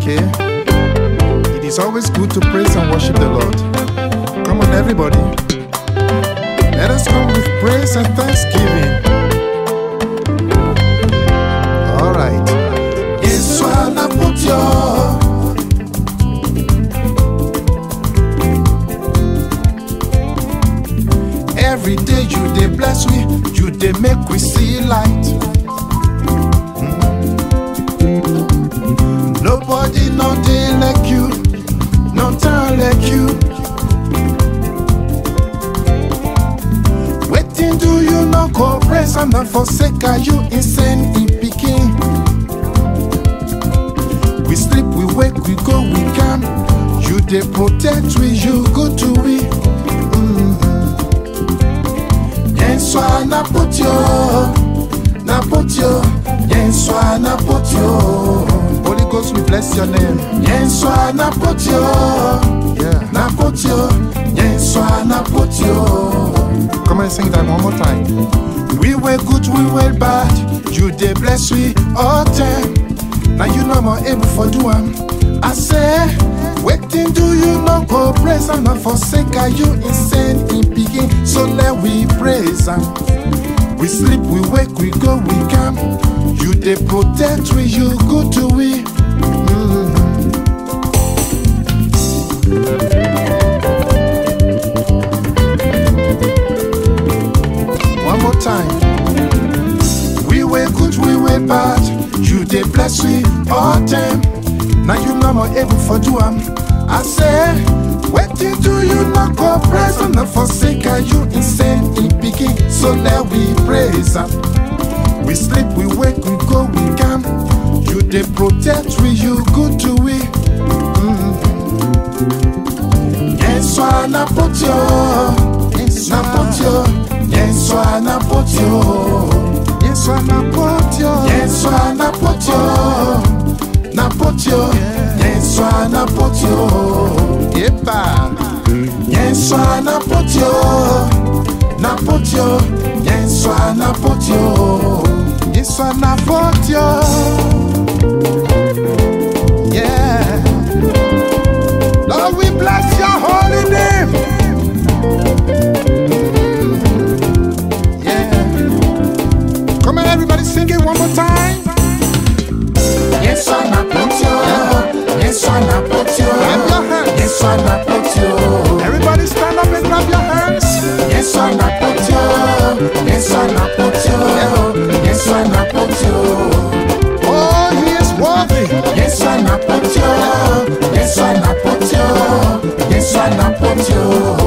Okay? It is always good to praise and worship the Lord. Come on, everybody. Let us come with praise and thanksgiving. All right. Yesu anapotio Every day you dey bless we, you dey make we see light. Nobody no dey like you No turn like you Wetin do you no go praise and not forsake are you insane in pikin? We sleep, we wake, we go, we come. You dey protect we, you good to we. Yesu anapotio Napotio Yesu anapotio Holy Ghost, we bless your name. Yesu anapotio Yeah. Napotio Yesu anapotio Come and sing that one more time. We were good, we were bad. You dey bless we all time. Now you no more able for do am. I say, wetin do you no go praise and not forsake? Are you insane in pikin? So let we praise am. We sleep, we wake, we go, we come. You dey protect we, you good to we. One more time. We were good, we were bad. You dey bless we all time. Now you no more able for do am. I say, wetin do you not go praise and not forsake? Are you insane in pikin? So let we praise am. We sleep, we wake, we go, we come. You dey protect we, you good to we. Yesu anapotio Napotio Yesu anapotio Yesu anapotio. Yesu anapotio Napotio Yesu anapotio Yepa. Yesu anapotio Napotio Yesu anapotio Yesu anapotio. Yeah. Lord, we bless your holy name. Yeah. Come on, everybody, sing it one more time. Yesu anapotio Yesu anapotio Clap your hands. Yesu anapotio Everybody stand up and clap your hands. Yesu anapotio Yesu anapotio Yesu anapotio Oh, he is worthy. Yesu anapotio Yesu anapotio Yesu anapotio